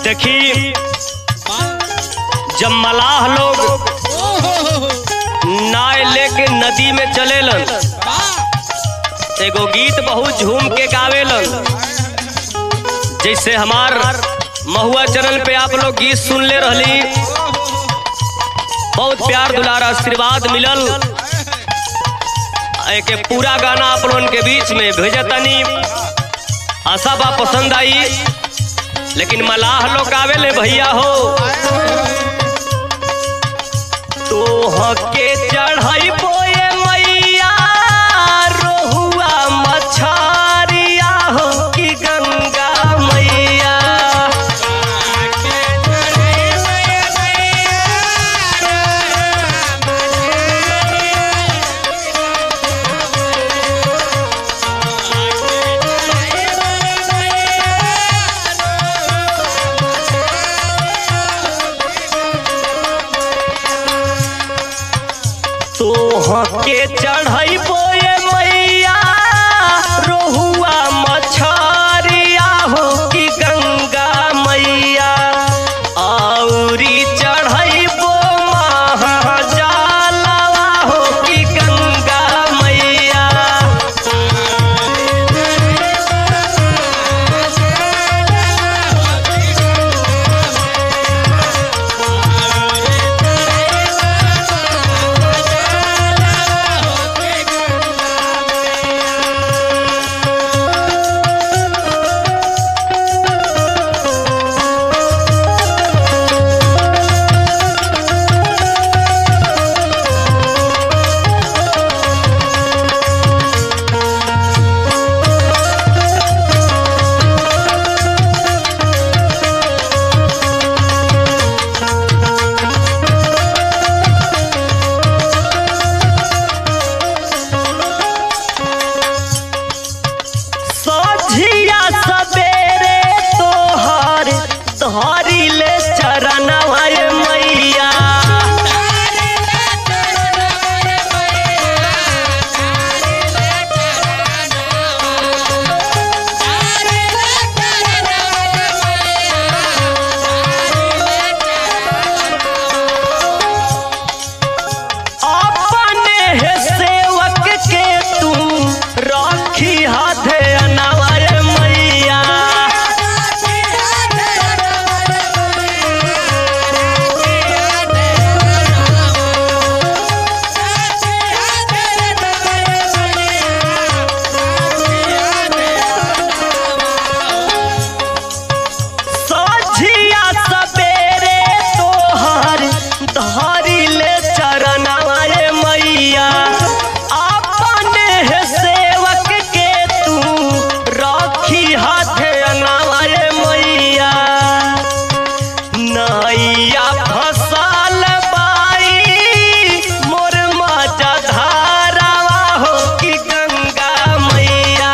देखी जब मलाह लोग नाय लेके नदी में चलेलन एगो गीत बहुत झूम के गावेलन जैसे हमार महुआ चैनल पे आप लोग गीत सुन ले रहली बहुत प्यार दुलार आशीर्वाद मिलल एक पूरा गाना आप लोगन के बीच में भेजतनी आशा बा पसंद आई लेकिन मलाह लोग आवेले भैया हो तो हके चढ़ाई बोए मैया रोहुआ मछारिया हो कि गंगा मैया तो हके चढ़ाई बोए मैया रोहुआ मछारिया हो कि गंगा मैया औरी चढ़ाई बो महाजालवा हो कि गंगा मैया सझिया सबेरे तोहर धरी ले चरणवा रे मैया अपने हे सेवक के तू रखी हाथे अनावा रे मैया सझिया सबेरे तोहर धरी ले चरणवा रे मैया अपने हे सेवक के तू रखी हाथे अनावा रे मैया नैया फसल बाई मोर माजा धारावा हो कि गंगा मैया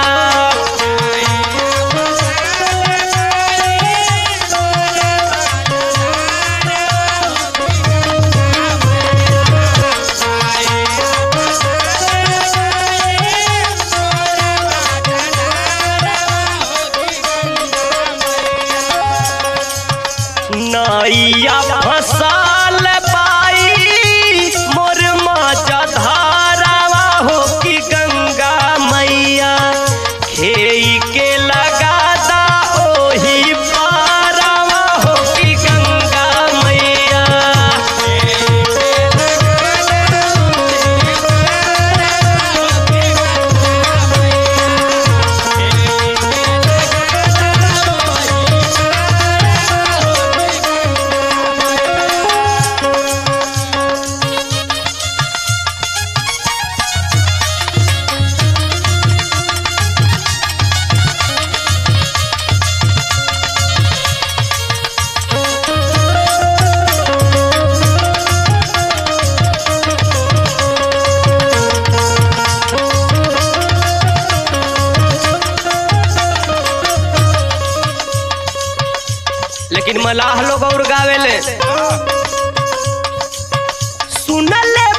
नैया फसल पाई मोर माचा धारावा हो कि गंगा मैया खेई के लगा दा ओही पारावा हो कि गंगा मैया लेकिन मलाह लोग और गावेले सुनले